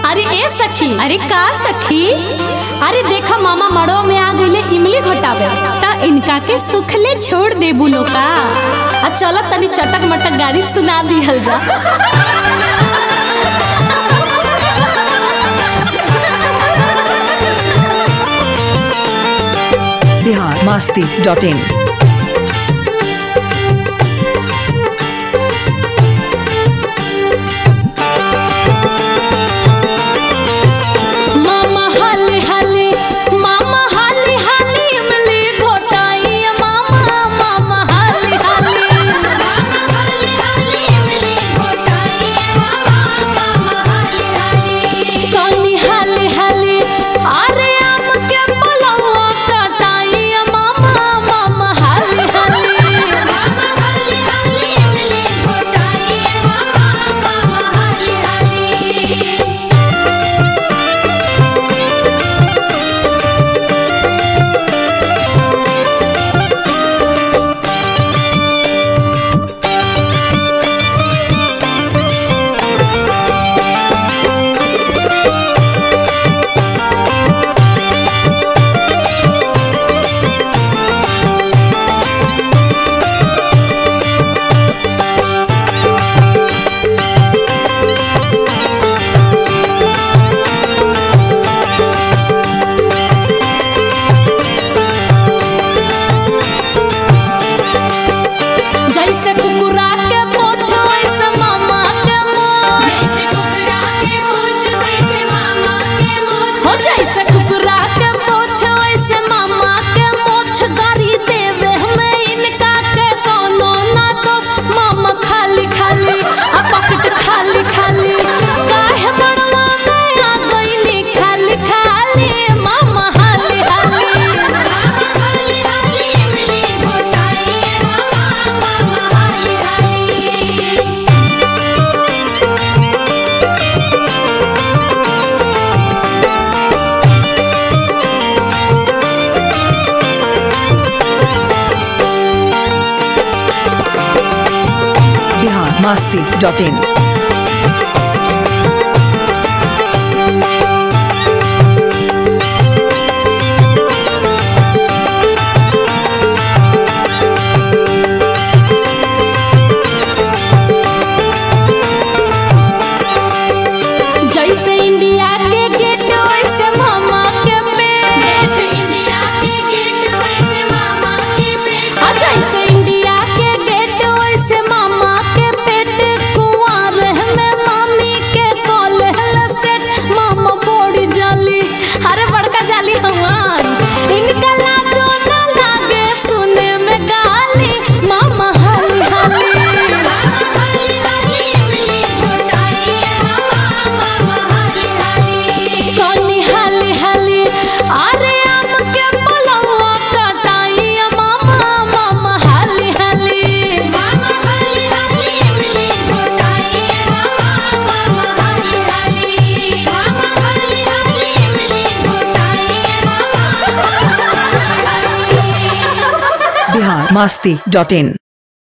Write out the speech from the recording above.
अरे ए सखी अरे का सखी अरे देखा मामा मड़ो में आ गईले इमली घटावे ता इनका के सुखले छोड़ दे बुलो का आ चल तनी चटक मटक गाड़ी सुना दिहल जा बिहार मास्ती डॉट इन मामा हाली हाली मामा हाली हाली इमली घोटाई मामा मामा हाली हाली कनी हाली हाली अरे आम के पलवा कटाई मामा मामा हाली हाली जैसे कुकुरा के पोछ वैसे मामा के मोछ हो जैसे कुकुरा के पोछ वैसे मामा के मोछ गाड़ी देवे हमें इनका के कोनो ना दोष मामा खाली खाली आ पॉकेट खाली खाली काहे बड़वा में आ गईनी खाली खाली मामा हाली हाली बिहार मास्ती डॉट इन जैसे इंडिया के गेट वैसे मामा के पेट आ जैसे इंडिया के गेट वैसे मामा के पेट कुंवर में मामी के कॉलेज सेट मामा बड़ी जाली अरे बड़का जाली हमार इनका लाजो ना लागे सुने में गाली मामा हाली हाली कनी हाली हाली अरे आम के पलवा कटाई मामा मामा हाली हाली बिहार मास्ती डॉट इन